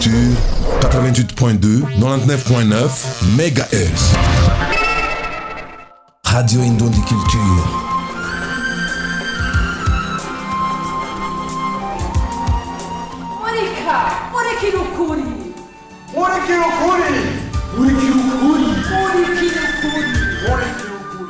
Culture 88.2 99.9 MHz Radio Indundi Culture Monica! Monica ukuri! Murikira ukuri murikira ukuri Monica ukuri! murikira ukuri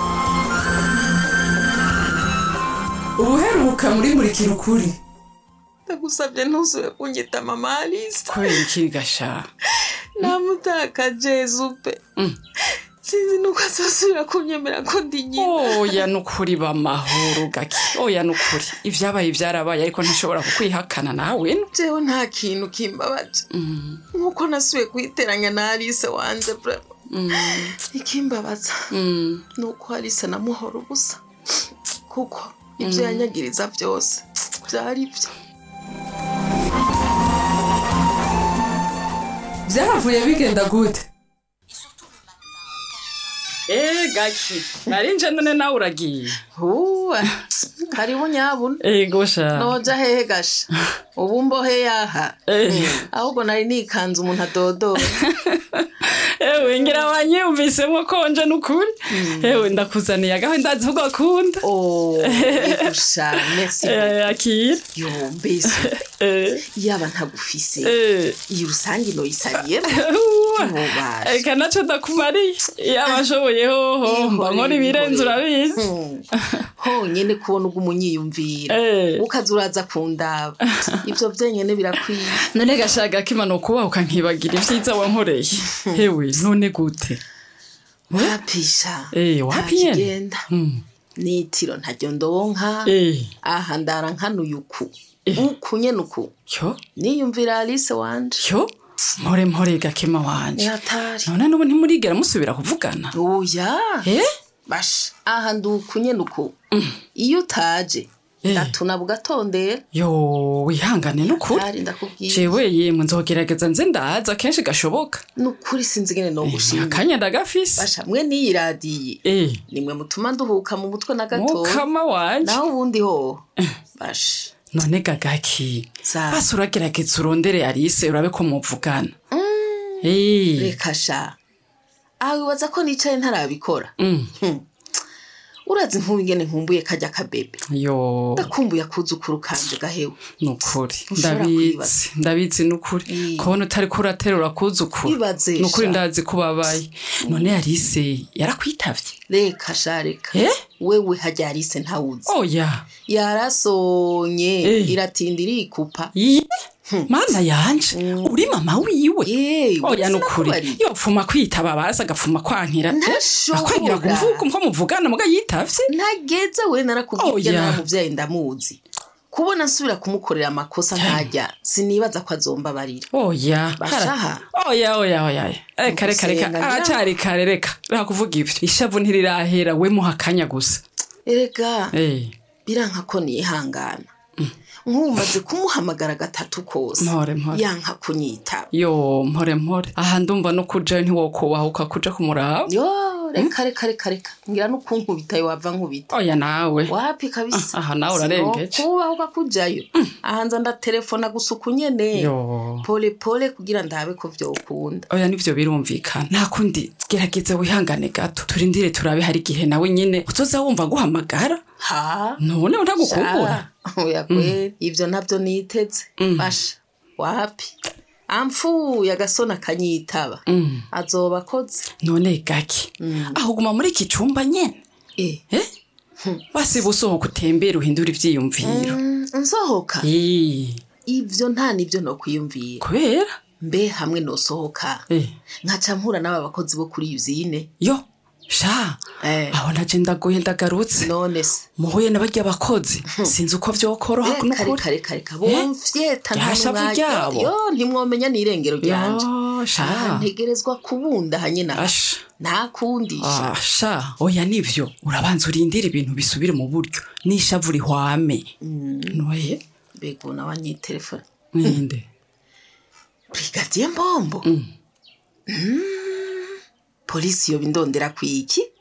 Ubuheruka muri murikira ukuri ndagusabye ntuzure kunyita mama alice kubera iki gasha namutakaje zupe sinzi nuko azosubira kunyemera ko ndi nyina oya nukuri bamahoro gake oya nukuri ibyabaye byarabaye ariko ntashobora kukwihakana nawe no jewe nta kintu kimbabaje nkuko nasubiye kuyiteranya na alice wanjye bravo ikimbabaza ni uko alice namuhora ubusa kuko ibyo yanyagiriza byose byari byo byaravuye bigenda gute eee gake narinje none nawe uragiye huwe karibu nyabuna ego sha noja hehe gasha ubu mbohe yaha Eh. ahubwo nari nikanze umuntu adodora ewe ngira wanyiyumvisemo konje nukuri ewe ndakuzaniye agaho ndazi ko gakunda Oh, igusha merci Eh, akira yo mbese Eh, yaba ntagufise eh. iyi rusange noyisariyemo Uwa. Ntubashe. eka naco ndakumariye yaba ashoboye hoho mba nkora ibirenze urabizi Hmm. honyene kubona ubwo umunyiyumvira Eh. ukaza uraza kundaba ivyo vyenyene birakwiye none gashaka kimano kubaho ukankibagira ibyiza wankoreye hewe none gute wapisha Eh, wapi nyene? ntakigenda Hmm. nitiro ntaryo ndonka Eh, aha ndara nkanuye uku Eh. uku nyene uku yo niyumvira alice wanje yo mpore mpore gakema wanje yatari none n'ubu ntimurigera musubira kuvugana oya eh basha aha ndi uku nyene uku iyo utaje Eh. ndatuna bugatondera yo wihangane n'ukuri ari ndakubwira jewe yemwe nzogerageza nze ndaza kenshi gashoboka nukuri sinzi ngene nogushima akanya ndagafise basha mwe niyi radiye eh nimwe mutuma nduhuka mu mutwe na gato mukama wanje naho ubundi ho basha none gagaki Za. basi uragerageza urondere arise urabe ko muvugana eh reka sha aho wibaza ko nicaye ntarabikora mm. Hmm. urazi nk'ubu ingene nkumbuye kajya kabebe yo ndakumbuye akuzukuru kanje gahewe nukuri Ntushobora kwibaza. ndabizi ndabizi nukuri Eh. kubona utari kuraterura kuzukuru Ibaze nukuri sha. ndazi ko babaye none arise yarakwitavye reka sha reka eh wewe hajya arise ntawuzi oya yarasonye Eh. iratinda irikupa Yi, mana yanje uri mama wiwe yewe oya nukuri sinakubariye. yopfuma kwitaba baza agapfuma kwankira Ntashobora. akwangira kuvuga ko muvugana muga yitavye ntageze we narakubwiye Oya. naramuvyaye ndamuzi kubona nsubira kumukorera amakosa ntajya sinibaza ko azombabarira oya Bashaha. oya oya oya reka reka reka Ugusenga ngira- aracari kare reka reka kuvuga ivyo ishavu ntirirahera we muha akanya gusa erega eh biranka ko nihangana nk'ubu maze kumuhamagara gatatu kose Mpore, mpore. yanka kunyitaba yo mpore mpore aha ndumva no kujayo ntiwokubahuka kuja kumuraba yo reka reka reka reka ngira n'ukunkubita wava nkubita oya nawe wapi kabisa Ah, aha nawe urarengeje. kubaho kujayo ahanza ndatelefona gusa uku nyene Yo. pole pole kugira ndabe ko vyokunda oya nivyo birumvikana nta kundi gerageza wihangane gato turindire turabe hari igihe nawe nyine uzoza wumva guhamagara ha none uragukumbura Sha, oya kweli ivyo navyo niteze basha wapi amfuye agasona akanyitaba azoba akoze none gake aho guma muri iki cumba nyene Eh, eh basiba usohoka utembera uhindura ivyiyumviro mm, nsohoka Ii, ivyo nta nivyo nokwiyumvira kubera mbe hamwe nosohoka Eh. nkaca mpura n'aba bakozi bo kuri yuzine yo sha Eh. aho naje ndagoye ndagarutse none se muhuye n'abarya bakozi sinzi uko vyokoroha reka n'ukuri reka reka reka bomfyeta nta Ryashavu mwanya. ryabo. yo ntimwomenya n'irengero ryanje Yo, sha. Ah, ntegerezwa kubunda hanyina Asha. nta kundi Ah, sha oya nivyo urabanza urindira ibintu bisubire mu buryo n'ishavu rihwame noye mbega nawe anyitelefone ninde brigadier mbombo Mm. polisi yoba indondera kwiki